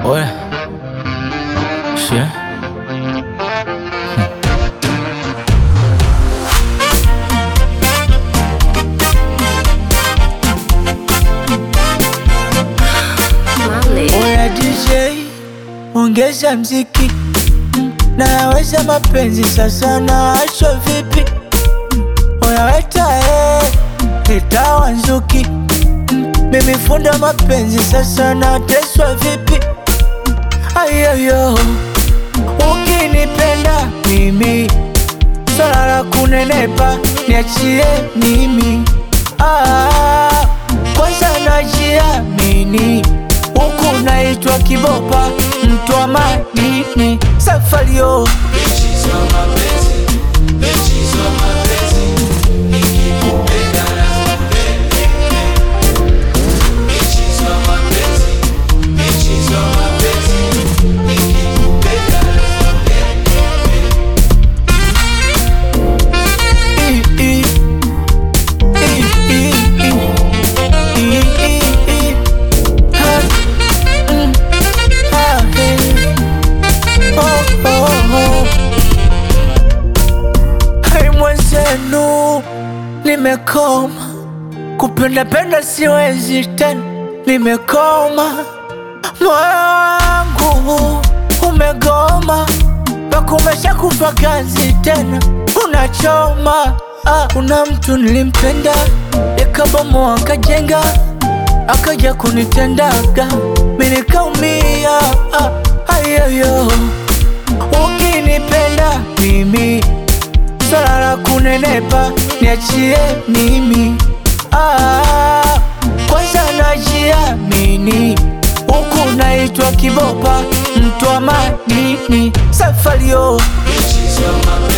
Ouais. Chien. Oya DJ, ongeza mziki, naweza mapenzi sasa, naachwa vipi? Oya weta eh, leta wanzuki, mimi funda mapenzi sasa, nateswa vipi? Ayoyo, ukinipenda mimi, swala la kunenepa niachie mimi. Ah, kwanza najiamini huku naitwa kibopa mtu wa madini safario Hai mwenzenu, nimekoma kupenda penda, siwezi tena, nimekoma. Moyo wangu umegoma, pakumesha kufa kazi tena, unachoma. Ah, kuna mtu nilimpenda, yakabomoa akajenga, akaja kunitendaga, mimi nikaumia. Ah, ayoyo, ukinipenda mimi swala la kunenepa niachie mimi. Ah, kwanza najiamini huku naitwa kibopa mtu wa madini safario